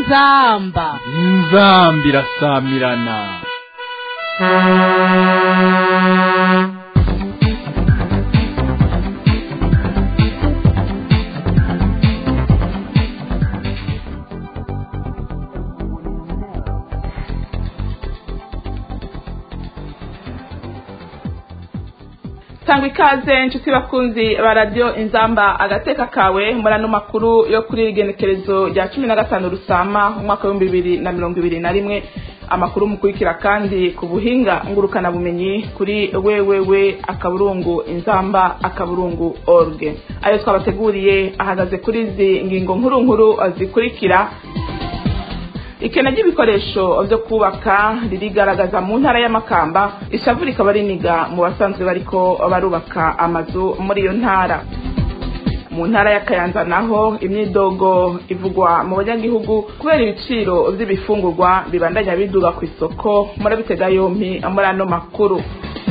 inzamba inzamba irasamirana tanga ikaze inshuti bakunzi ba radiyo inzamba agateka kawe muri ano makuru yo kuri igenekerezo rya cumi na gatanu rusama umwaka w'ibihumbi bibiri na mirongo ibiri na rimwe amakuru mukurikira kandi ku buhinga ngurukanabumenyi kuri wewewe akaburungu inzamba akaburungu orge ayo twabateguriye ahagaze kuri izi ngingo nkuru nkuru zikurikira ikena ry'ibikoresho byo kubaka ririgaragaza mu ntara y'amakamba ishavu rikaba riniga mu basanzwe bariko barubaka amazu muri iyo ntara mu ntara ya kayanza naho imyidogo ivugwa mu banyagihugu kubera ibiciro by'ibifungurwa bibandanya biduga ku isoko murabitega yompi muri ano makuru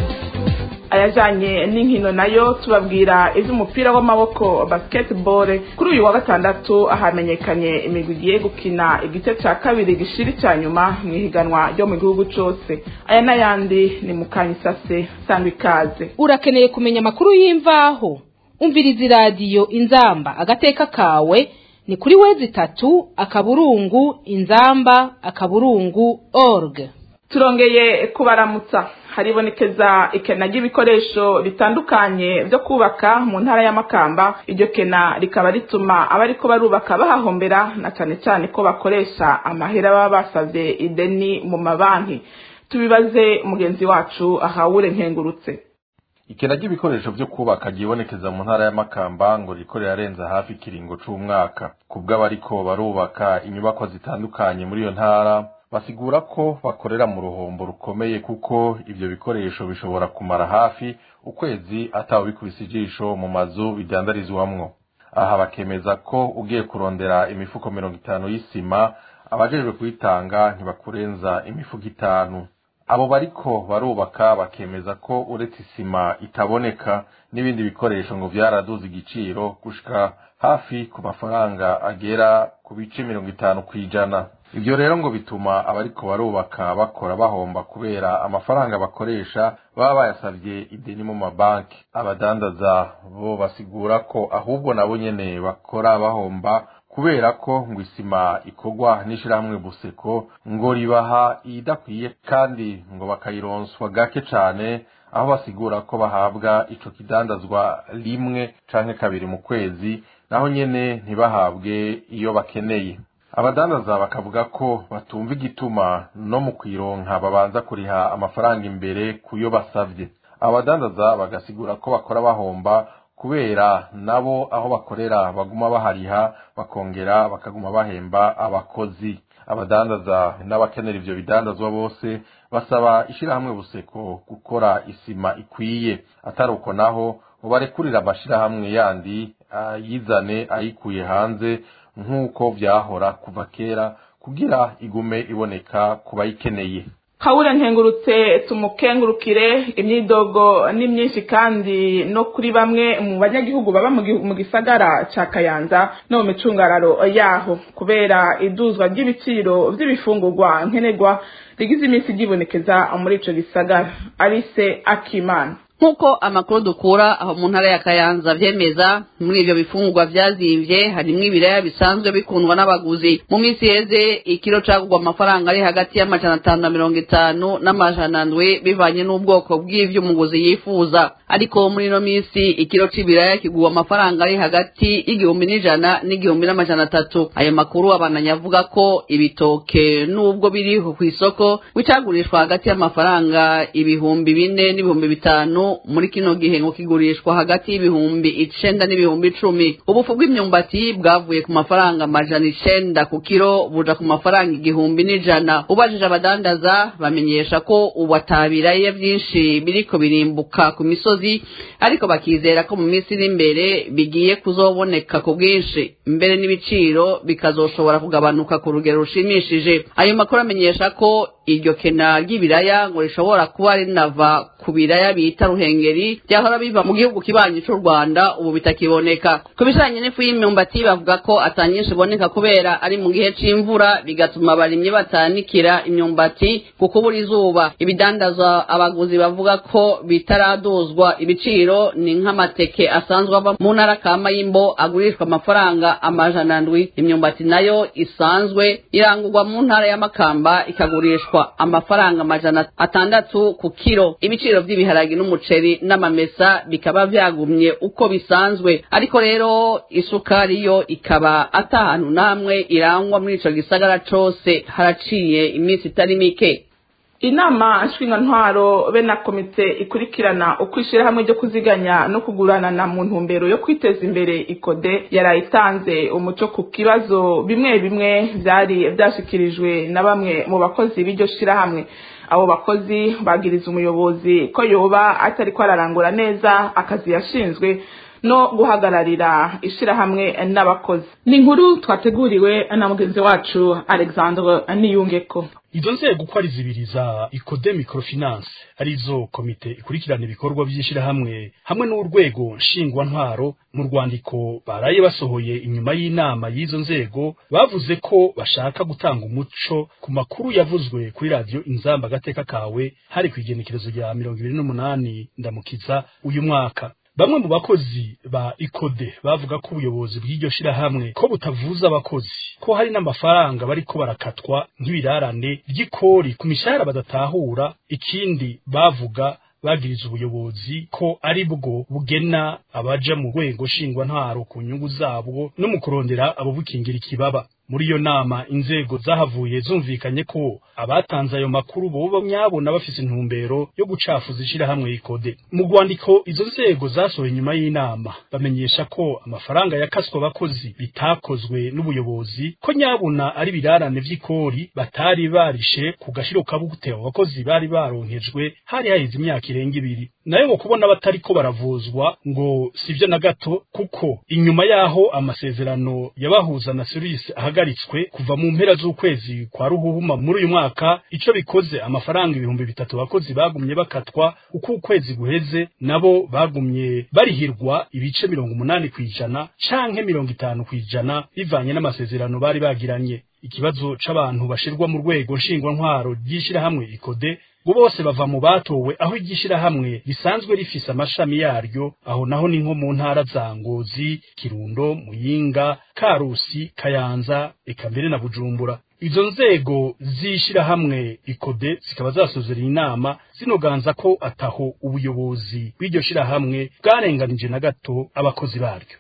ayajanye n'inkino nayo tubabwira ivy'umupira w'amaboko basketball kuri uyu wa gatandatu hamenyekanye imigwi igiye gukina igice ca kabiri gishiri ca nyuma mw'ihiganwa ryo mu gihugu cose aya n'ayandi ni mukanyisase sangwa ikaze urakeneye kumenya amakuru y'imvaho umviriza iradiyo inzamba agateka kawe ni kuri wezi itatu akaburungu inzamba akaburungu org turongeye kubaramutsa haribonekeza ikena ry'ibikoresho bitandukanye byo kubaka mu ntara y'amakamba iryo kena rikaba rituma abariko barubaka bahahombera na cane cane ko bakoresha amahera baba basavye ideni mu mabanki tubibaze mugenzi wacu ahawure nkengurutse ikena ry'ibikoresho byo kubaka ryibonekeza mu ntara y'amakamba ngo riko rirarenza hafi ikiringo c'umwaka kubw'abariko barubaka inyubakwa zitandukanye muri iyo ntara basigura ko bakorera mu ruhombo rukomeye kuko ivyo bikoresho bishobora kumara hafi ukwezi atawubikubise ijisho mu mazu bidandarizwamwo aha bakemeza ko ugiye kurondera imifuko mirongo itanu y'isima abajejwe kuyitanga ntibakurenza imifuko itanu abo bariko barubaka bakemeza ko uretse isima itaboneka n'ibindi bikoresho ngo vyaraduze igiciro gushika hafi ku mafaranga agera ku bice mirongo itanu kw'ijana ivyo rero ngo bituma abariko barubaka bakora bahomba kubera amafaranga bakoresha baba bayasavye ideni mu mabanki abadandaza bo basigura ko ahubwo nabo nyene bakora bahomba kubera ko ngo isima ikorwa n'ishirahamwe buseko ngo ribaha iyidakwiye kandi ngo bakayironswa gake cane aho basigura ko bahabwa ico kidandazwa rimwe canke kabiri mu kwezi naho nyene ntibahabwe iyo bakeneye abadandaza bakavuga ko batumva igituma no mu kwironka babanza kuriha amafaranga imbere kuyo basavye abadandaza bagasigura ko bakora bahomba kubera nabo aho bakorera baguma bahariha bakongera bakaguma bahemba abakozi abadandaza n'abakenera ivyo bidandazwa bose basaba ishirahamwe buseko gukora isima ikwiye atari uko naho ngo barekurira amashirahamwe yandi ayizane ayikuye hanze nk'uko vyahora kuva kera kugira igume iboneka ku bayikeneye kawura nkengurutse tumukengurukire imyidogo ni myinshi kandi no kuri bamwe mu banyagihugu baba mu gisagara ca kayanza no mu micungararo yaho kubera iduzwa ry'ibiciro vy'ibifungurwa nkenerwa rigize iminsi ryibonekeza muri ico gisagara arise akimana nk'uko amakuru dukura aho mu ntara ya kayanza vyemeza muri ivyo bifungurwa vyazimvye harimwo ibiraya bisanzwe bikundwa n'abaguzi mu minsi yeze ikiro cagurwa amafaranga ari hagati y'amajana atanu na mirongo itanu n'amajana ndwi bivanye n'ubwoko bw'ivyo umuguzi yifuza ariko muri ino minsi ikiro c'ibiraya kigurwa amafaranga ari hagati y'igihumbi n'ijana n'igihumbi n'amajana atatu ayo makuru abananya avuga ko ibitoke n'ubwo biriho kw'isoko bicagurishwa hagati y'amafaranga ibihumbi bine n'ibihumbi bitanu muri kino gihe ngo kigurishwa hagati y'ibihumbi icenda n'ibihumbi icumi ubufu bw'imyumbati bwavuye ku mafaranga amajana icenda ku kiro buja ku mafaranga igihumbi n'ijana ubajije abadandaza bamenyesha ko ubu atabiraya vyinshi biriko birimbuka ku misozi ariko bakizera ko mu minsi iri imbere bigiye kuzoboneka ku bwinshi mbere n'ibiciro bikazoshobora kugabanuka ku rugero rushimishije ayo makuru amenyesha ko iryo kena ry'ibiraya ngo rishobora kuba rinava ku biraya bita ruhengeri byahora biva mu gihugu kibanyi cy'u rwanda ubu bitakiboneka ku bijanye n'ifu y'imyumbati bavuga ko atanyinshi iboneka kubera ari mu gihe c'imvura bigatuma abarimyi batanikira imyumbati ku kubura izuba ibidandazwa abaguzi bavuga ko bitaraduzwa ibiciro ni nk'amateke asanzwe ava mu ntara kama y'imbo agurishwa amafaranga amajana ndwi imyumbati nayo isanzwe irangurwa mu ntara y'amakamba ikagurishwa amafaranga amajana atandatu ku kiro ibiciro by'ibiharagi n'umuceri n'amamesa bikaba vyagumye uko bisanzwe ariko rero isukari yo ikaba atahantu namwe irangwa muri ico gisagara cose haraciye iminsi itari mike inama nshinga be na komite ikurikirana uko ishyirahamwe ryo kuziganya no kuguranana mu ntumbero yo kwiteza imbere ikode yarayitanze umuco ku kibazo bimwe bimwe byari byashyikirijwe na bamwe mu bakozi b'iryo shyirahamwe abo bakozi bagiriza umuyobozi ko yoba atari ko ararangura neza akazi yashinzwe no guhagararira ishyirahamwe n'abakozi ni inkuru twateguriwe na mugenzi wacu alexandre niyungeko izo nzego uko ari zibiri za ikode microfinance arizo komite ikurikirana ibikorwa by'ishyirahamwe hamwe n'urwego nshingwantwaro mu rwandiko baraye basohoye inyuma y'inama y'izo nzego bavuze ko bashaka gutanga umuco ku makuru yavuzwe kuri radiyo inzamba agateka kawe hari ku igenekerezo rya mirongo ibiri n'umunani ndamukiza uyu mwaka bamwe mu bakozi ba ikode bavuga ko ubuyobozi bw'iryo shirahamwe ko butavuza abakozi ko hari n'amafaranga bariko barakatwa nk'ibirarane ry'ikori ku mishahara badatahura ikindi bavuga bagiriza ubuyobozi ko ari bwo bugena abaja mu rwego nshingwantwaro ku nyungu zabwo no mu kurondera abo bukingira ikibaba muri iyo nama inzego zahavuye zumvikanye ko abatanze ayo makuru boba nyabona bafise intumbero yo gucafuza ishirahamwe ikode mu rwandiko izo nzego zasohoye inyuma y'inama bamenyesha ko amafaranga yakaswe abakozi bitakozwe n'ubuyobozi ko nyabona ari birarane vy'ikori batari barishe ku gashiro kabute abakozi bari baronkejwe hari haheze imyaka irenga ibiri nayo ngo kubona batariko baravuzwa ngo sivyo na gato kuko inyuma yaho amasezerano yabahuza na service ahagaritswe kuva mu mpera z'ukwezi kwa ruhuhuma muri uyu mwaka ico bikoze amafaranga ibihumbi bitatu abakozi bagumye bakatwa uko ukwezi guheze nabo bagumye barihirwa ibice mirongo umunani kw'ijana canke mirongo itanu kw'ijana bivanye n'amasezerano bari bagiranye ikibazo c'abantu bashirwa mu rwego nshingwantwaro ry'ishirahamwe ikode ngo bose bava mu batowe aho igishirahamwe risanzwe rifise amashami yaryo aho naho ni nko mu ntara za Ngozi Kirundo Muyinga Karusi Kayanza eka mbere na Bujumbura izo nzego z'ishirahamwe ikode zikaba zasozera inama zinoganza ko ataho ubuyobozi bw'iryo shirahamwe bwarenganije na gato abakozi baryo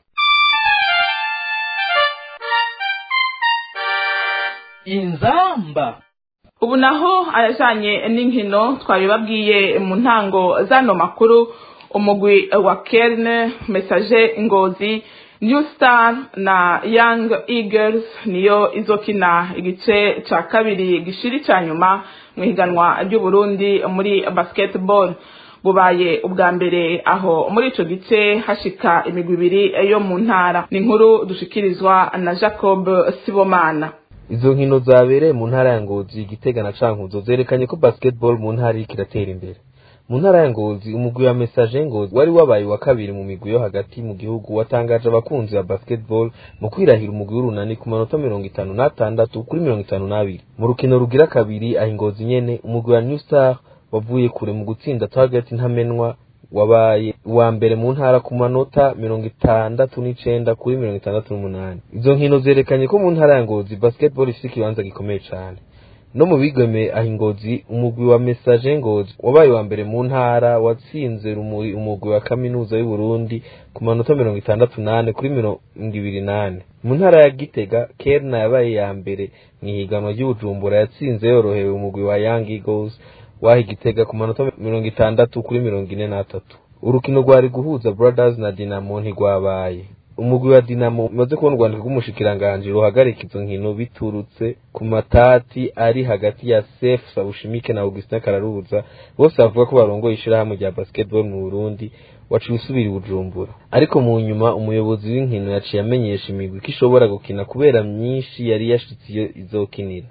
inzamba ubu naho ayajanye n'inkino twabibabwiye mu ntango zano makuru umugwi wa kerne message ngozi new star na young eagles niyo izokina igice ca kabiri gishiri ca nyuma mu higanwa ry'uburundi muri basketball bubaye ubwa mbere aho muri ico gice hashika imigwi ibiri yo mu ntara ni inkuru dushikirizwa na jacob sibomana izo nkino zabereye mu ntara ya ngozi igitega na cankuzo zerekanye ko basketball mu ntara iriko iratera imbere mu ntara ya ngozi umugwi wa message ngozi wari wabaye wa kabiri mu migwi yo hagati mu gihugu watangaje abakunzi ba basketball mu kwirahira umugwi w'urunani ku manota mirongo itanu n'atandatu kuri mirongo itanu n'abiri mu rukino rugira kabiri aho ingozi nyene umugwi wa new star wavuye kure mu gutsinda target ntamenwa wabaye uwa mbere mu ntara ku manota mirongo itandatu n'icenda kuri mirongo itandatu n'umunani izo nkino zerekanye ko mu ntara ya ngozi basketball ifise ikibanza gikomeye cane no mu bigeme aho ingozi umugwi wa message ngozi wabaye wa mbere mu ntara watsinze rumuri umugwi wa kaminuza y'uburundi ku manota mirongo itandatu nane kuri mirongo ibiri nane mu ntara ya gitega kerna yabaye ya mbere mu ihiganwa ry'ubujumbura yatsinze yorohewe umugwi wa young eagles waha igitega ku manota mirongo itandatu kuri mirongo ine n'atatu urukino rwari guhuza brothers na dinamo ntigwabaye umugwi wa dinamo umaze kubona urwandiko rw'umushikiranganji ruhagarika izo nkino biturutse ku matati ari hagati ya sef sabushimike na augustin kararuza bose bavuga ko barongoye ishirahamwe rya basketball mu burundi waciye usubira i bujumbura ariko mu nyuma umuyobozi w'inkino yaciye amenyesha imigwi ko ishobora gukina kubera myinshi yari yashitse iyo izokinira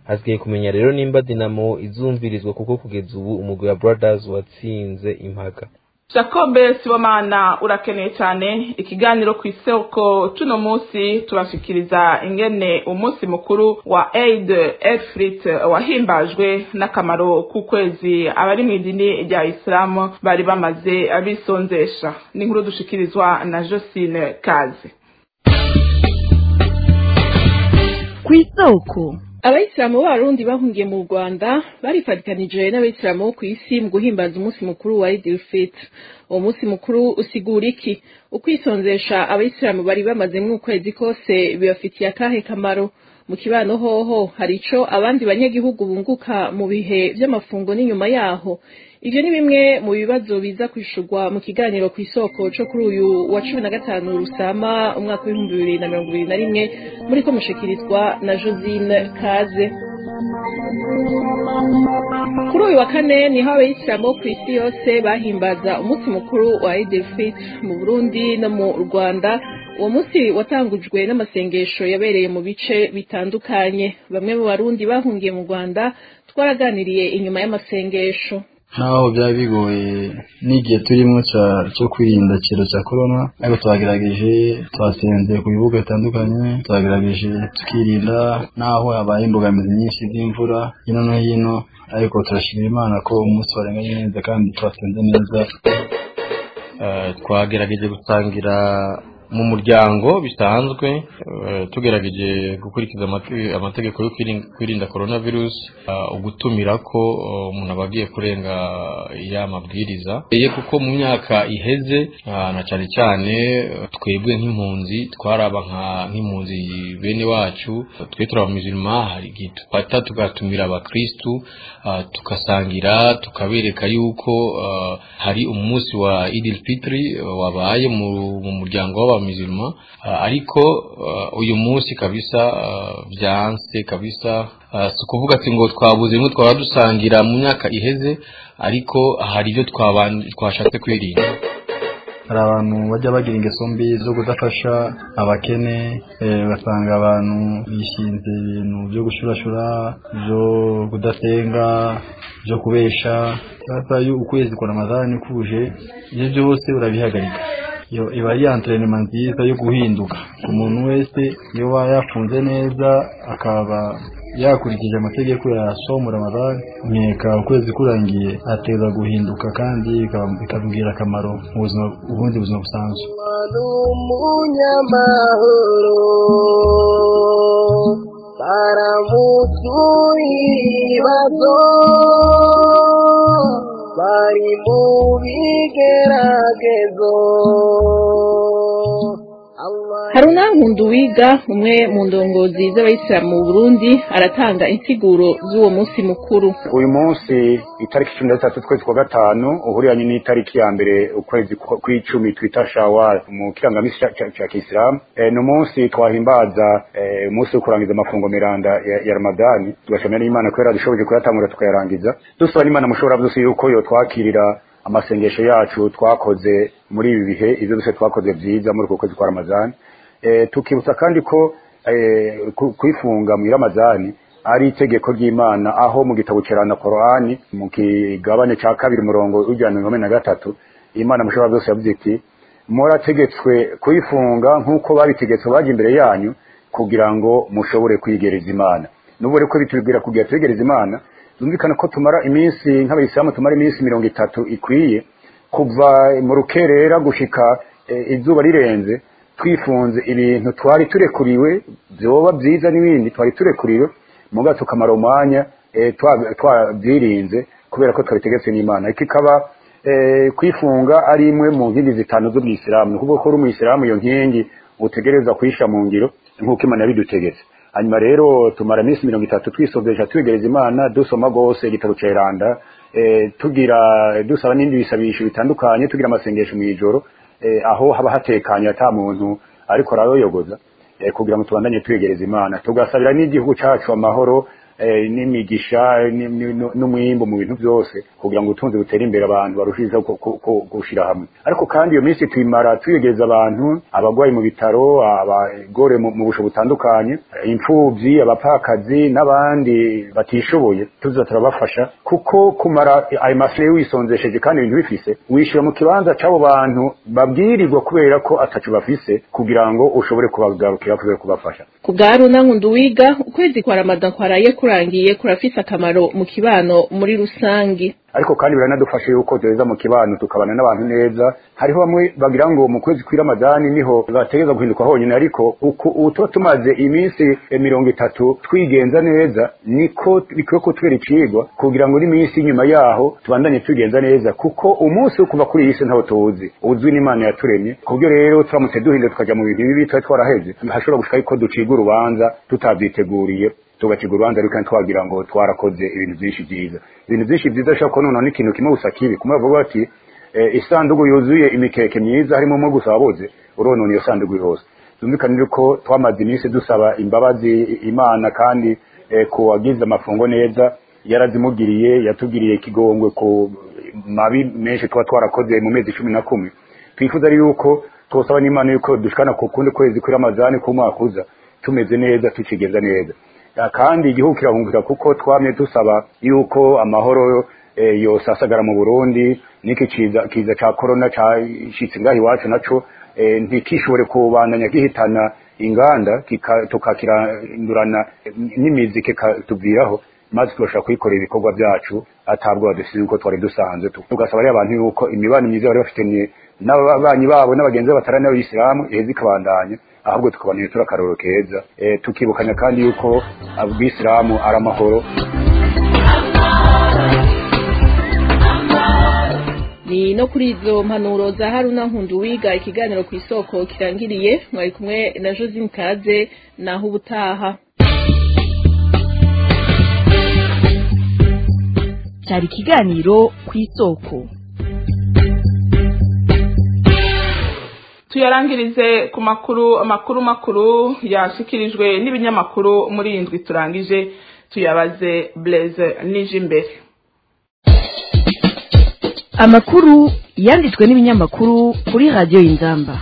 hasigaye kumenya rero nimba dinamo izumvirizwa kuko kugeza ubu umugwi wa brothers watsinze impaka jacob sibomana urakeneye cyane ikiganiro ku isoko tuno munsi tubashikiriza ingene umunsi mukuru wa aid efrit wahimbajwe n'akamaro k'ukwezi abari mu idini rya isilamu bari bamaze bisonzesha ni inkuru dushikirizwa na josine kaze ku isoko abayisilamu b'abarundi bahungiye mu rwanda barifatikanije n'abayisilamu bo ku isi mu guhimbaza umunsi mukuru wa idil fit uwo munsi mukuru usigura iki ukwisonzesha abayisilamu bari bamazemo ukwezi kose bibafitiye akahe kamaro mu kibano hoho hari ico abandi banyagihugu bunguka mu bihe vy'amafungo n'inyuma yaho ivyo ni bimwe mu bibazo biza kwishurwa mu kiganiro ku isoko co kuri uyu wa cumi na gatanu rusama umwaka w'ibihumbi bibiri na mirongo ibiri na rimwe muriko mushikirizwa na josine kaze kuri uyu wa kane niho abayisilamu bo ku isi yose bahimbaza umunsi mukuru wa idil fit mu burundi no mu rwanda uwo munsi watangujwe n'amasengesho yabereye mu bice bitandukanye bamwe mu barundi bahungiye mu rwanda twaraganiriye inyuma y'amasengesho nkaho byaba bigoye n'igihe turimo cyo kwirinda ikiro cya korona ariko twagerageje twasenze ku bibuga bitandukanye twagerageje tukirinda n'aho habaye imbogamizi nyinshi z'imvura hino no hino ariko turashimira imana ko umunsi warenganye neza kandi twasenze neza twagerageje gusangira mu muryango bisanzwe tugerageje gukurikiza amategeko yo kwirinda korona virusi ugutumira ko umuntu aba agiye kurenga ya mabwiriza kuko mu myaka iheze na cyane cyane twebwe nk'impunzi twaraba nk'impunzi bene wacu twe turabamizima hari igihe dufata tugatumira abakirisitu tugasangira tukabereka yuko hari umunsi wa idil fitiri wabaye mu muryango w'abantu mizima ariko uyu munsi kabisa byanse kabisa si ukuvuga ati ngo twabuze imwe twaba dusangira mu myaka iheze ariko hari ibyo twashatse kwirinda hari abantu bajya bagira ingeso mbi zo kudafasha abakene ugasanga abantu bishinze ibintu byo gushurashura byo kudasenga byo kubesha ukwezi kwa ramadani kuje ibyo byose urabihagarika iba ari antrenema nziza yo guhinduka ku muntu wese iyo aba yafunze neza akaba yakurikije amategeko ya somu ramadani nkeka ukwezi kurangiye ateza guhinduka kandi bikamubwira akamaro mu buzima ubundi buzima busanzwe umunyamahoro baramutuye bari mu bigeragezo hari unankunda uwiga umwe mu ndongozi z'abayisilamu mu burundi aratanga insiguro z'uwo munsi mukuru uyu munsi itariki cumi na zitatu ukwezi kwa gatanu uhuriranye n'itariki ya mbere ukwezi kw'icumi twita shawari mu kirangamisi cya kisilamu ni umunsi twahimbaza umunsi wo kurangiza amafungo miranda ya ramadani tugashimira n'imana kubera dushoboje kuyatangura tukayarangiza dusaba n'imana mushobora byose yuko yo twakirira amasengesho yacu twakoze muri ibi bihe ibyo byose twakoze byiza muri uko kwezi kwa ramadani tukibutsa kandi ko kwifunga mu iramazani ari itegeko ry'imana aho mu gitabo cerana korani mu kigabane cya kabiri umurongo w'ijana mirongo na gatatu imana mushobora byose yavuze iti murategetswe kuyifunga nk'uko babitegetse baje imbere yanyu kugira ngo mushobore kwigereza imana n'ubu rero ko bitubwira kugira twegereza imana zumvikana ko tumara iminsi nk'abayisilamu tumara iminsi mirongo itatu ikwiye kuva mu rukerera gushika izuba rirenze twifunze ibintu twari turekuriwe byoba byiza n'ibindi twari turekuriwe muga tukamara umwanya twabyirinze kubera ko twabitegetse n'imana iki kaba kwifunga ari imwe mu nkingi zitanu z'ubwisilamu ni ukuvuga ko uri umuyisilamu iyo nkingi utegereza kuyisha mu ngiro nk'uko imana yabidutegetse hanyuma rero tumara iminsi mirongo itatu twisogesha twegereza imana dusoma rwose igitabo ceranda tugira dusaba n'ibindi bisabisho bitandukanye tugira amasengesho mu ijoro aho haba hatekanye ata muntu ariko arayoyogoza kugira ngo tubandanye twegereza imana tugasabira n'igihugu cyacu amahoro eh, n'imigisha ni- ni- nu- n'umwimbo mu bintu byose kugira ngo ubutunzi butere imbere abantu barushijeho ku- ku- ku- gushira hamwe ariko kandi iyo minsi tuyimara tuyegereza abantu abagwayi mu bitaro abagore mu mu busho butandukanye imfubyi abapfakazi n'abandi batishoboye tuza turabafasha kuko kumara ayo mafire wisonzesheje kandi ibintu bifise wishyura mu kibanza c'abo bantu babwirirwa kubera ko ataco bafise kugira ngo ushobore kubagarukira kubera kubafasha ku bwa Haruna Nkunduwiga ukwezi kwa Ramadan kwaraye kurangiye kurafise akamaro mu kibano muri rusangi ariko kandi biranadufasha yuko duheza mu kibano tukabana n'abantu neza hariho bamwe bagira ngo mu kwezi kw'iramadani niho bategeza guhinduka honyine ariko uku ubu tuba tumaze iminsi eh, mirongo itatu twigenza neza niko bikwiye kutubera icigwa kugira ngo n'iminsi inyuma yaho tubandanye twigenza neza kuko umunsi wo kuva kuri iyi si ntawo tuwuzi uzwi n'imana yaturemye ku buryo rero turamutse duhinda tukaja mu bintu bibi twari twaraheze hashobora gushika yuko duciga urubanza tutabyiteguriye tugaciga urubanza ariko kandi twagira ngo twarakoze ibintu byinshi byiza ibintu byinshi byiza ashobora kubona noneho n'ikintu kimwe gusa kibi kumwe bavuga bati eh, isanduku yuzuye imikeke myiza harimo umwe gusa wabuze uronona iyo sanduku yose byumvikane ko twamaze iminsi dusaba imbabazi imana kandi eh, ku wagize amafungo neza yarazimugiriye yatugiriye ikigongwe ku mabi menshi tuba twarakoze mu mezi cumi na kumwe twifuza rero yuko twosaba n'imana yuko dushikana ku kundi kwezi kw'iramazani k'umwaka uza tumeze neza tukigenza neza Ya, kandi igihugu kirahungukira kuko twamye dusaba yuko amahoro eh, yose asagara mu Burundi niki kiza kiza ca corona cashitse ngaho iwacu naco eh, ntikishobore kubandanya gihitana inganda kika- tukakirandurana eh, n'imizi kikatuviraho maze tugashobora kuyikorera ibikorwa byacu atabwo badusize uko twari dusanzwe tu- tugasaba rero abantu yuko imibano myiza bari bafitanye n'ababanyi babo n'abagenzi babo batari n'abayisilamu iheza ikabandanya ahubwo tukabanira turi akarorero keza eh, tukibukanya kandi yuko abisilamu ari amahoro ni no kuri izo mpanuro za Haruna Nkunduwiga ikiganiro ku isoko kirangiriye mwari kumwe na Josine Kaze naho ubutaha cyari ikiganiro ku isoko tuyarangirize ku makuru amakuru makuru yashikirijwe n'ibinyamakuru muri iyi ndwi turangije tuyabaze Blaise nije imbere amakuru yanditswe n'ibinyamakuru kuri radiyo y'inzamba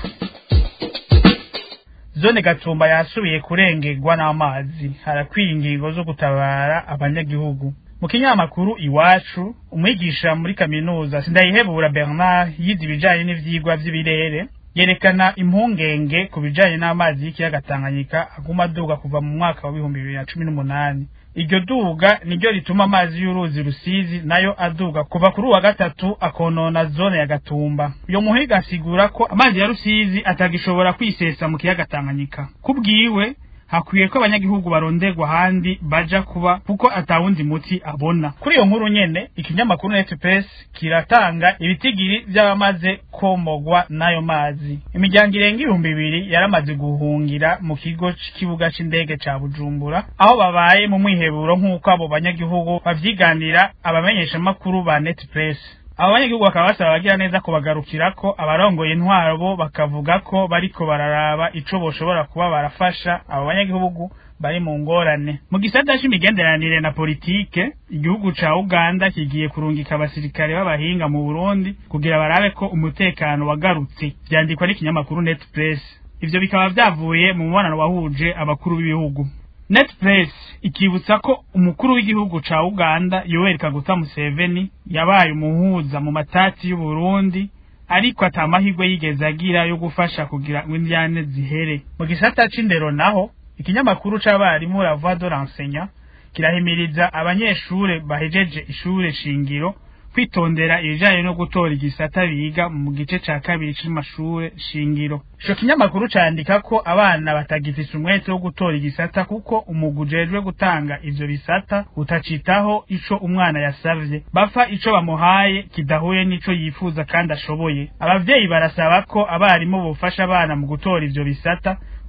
zone gatumba yasubiye kurengerwa n'amazi harakwiye ingingo zo gutabara abanyagihugu mu kinyamakuru iwacu umwigisha muri kaminuza sindayihebura bernard yize ibijanye n'ivyigwa vy'ibirere yerekana impungenge ku bijanye n'amazi y'ikiyaga tanganyika aguma aduga kuva mu mwaka wa bihumbi bibiri na cumi n'umunani iryo duga niryo rituma amazi y'uruzi rusizi nayo aduga kuva kuri uwa gatatu akonona zone ya gatumba uyo muhiga asigura ko amazi ya rusizi atagishobora kwisesa mu kiyaga tanganyika kubwiwe hakwiye ko abanyagihugu baronderwa ahandi baja kuba kuko atawundi muti abona kuri iyo nkuru nyene ikinyamakuru netpress kiratanga ibitigiri vy'abamaze komogwa n'ayo mazi imiryango irenga ibihumbi bibiri yaramaze guhungira mu kigo c'ikibuga c'indege ca bujumbura aho babaye mu mwiheburo nk'uko abo banyagihugu bavyiganira abamenyeshamakuru ba netpress abo banyagihugu bakaba basaba abagira neza kubagarukira ko abarongoye intwaro bo bakavuga ko bariko bararaba ico boshobora kuba barafasha abo banyagihugu bari mu ngorane mu gisata c'imigenderanire na politike igihugu ca uganda kigiye kurungika abasirikare b'abahinga mu burundi kugira barabe ko umutekano wagarutse vyandikwa n'ikinyamakuru net press ivyo bikaba vyavuye mu mubonano wahuje abakuru b'ibihugu netpress ikibutsa ko umukuru w'igihugu ca uganda yoweri kaguta museveni yabaye umuhuza mu matati y'uburundi ariko ata mahirwe yigeze agira yo gufasha kugira ngo indyane zihere mu gisata c'indero naho ikinyamakuru c'abarimu la voix de l'enseignant kirahimiriza abanyeshure bahejeje ishure shingiro kwitondera ibijanye no gutora igisata biga mu gice ca kabiri c'amashure shingiro ico kinyamakuru candika ko abana batagifise umwete wo gutora igisata kuko umugwi ujejwe gutanga ivyo bisata utacitaho ico umwana yasavye bapfa ico bamuhaye kidahuye n'ico yifuza kandi ashoboye abavyeyi barasaba ko abarimu bofasha abana mu gutora ivyo bisata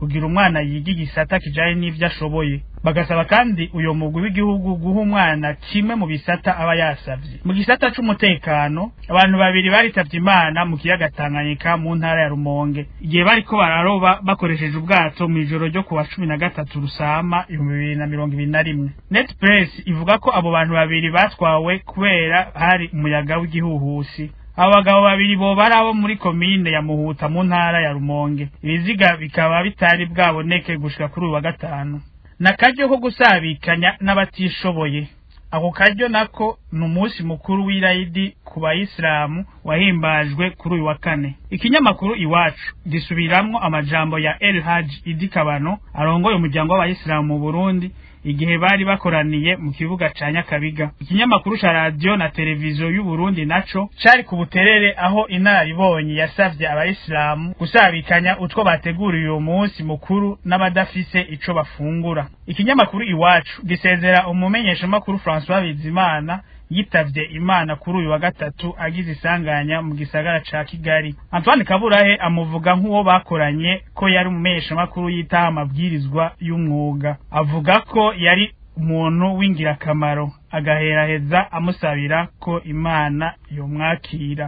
kugira umwana yiga igisata kijanye n'ivyo ashoboye bagasaba kandi uyo mugwi w'igihugu guha umwana kimwe mu bisata aba yasavye mu gisata c'umutekano abantu babiri baritavye imana mu kiyaga Tanganyika mu ntara ya Rumonge igihe bariko bararoba bakoresheje ubwato mu ijoro ryo kuwa cumi na gatatu Rusama ibihumbi bibiri na mirongo ibiri na rimwe net press ivuga ko abo bantu babiri batwawe kubera hari umuyaga w'igihuhusi abo bagabo babiri boba ari abo muri komine ya muhuta mu ntara ya rumonge ibiziga bikaba bitari bwaboneke gushika kuri uyu wa gatanu n'akaryo ko gusabikanya n'abatishoboye ako karyo nako ni umunsi mukuru w'irayidi ku bayisilamu wahimbajwe kuri uyu wa kane ikinyamakuru iwacu gisubiramwo amajambo ya el haji idi kabano arongoye umuryango w'abayisilamu mu burundi igihe bari bakoraniye mu kibuga ca nyakabiga ikinyamakuru ca radiyo na televiziyo y'uburundi naco cari ku buterere aho inararibonye yasavye abayisilamu gusabikanya utwo bateguriye uwo munsi mukuru n'abadafise ico bafungura ikinyamakuru iwacu gisezera umumenyeshamakuru francois bizimana yitavye imana kuri uyu wa gatatu agize isanganya mu gisagara ca kigali antoine kaburahe amuvuga nk'uwo bakoranye ko yari umumenyeshamakuru yitaho amabwirizwa y'umwuga avuga ko yari umuntu w'ingirakamaro agaheraheza amusabira ko imana yomwakira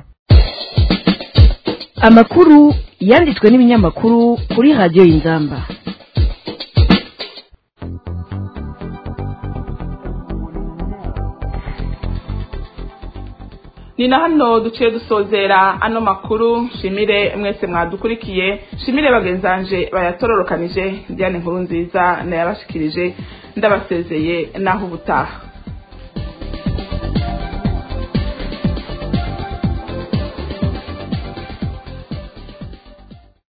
amakuru yanditswe n'ibinyamakuru kuri radiyo y'inzamba ni na hano duciye dusozera ano makuru shimire mwese mwadukurikiye shimire bagenzanje bayatororokanije diane nkuru nziza nayabashikirije ndabasezeye naho ubutaha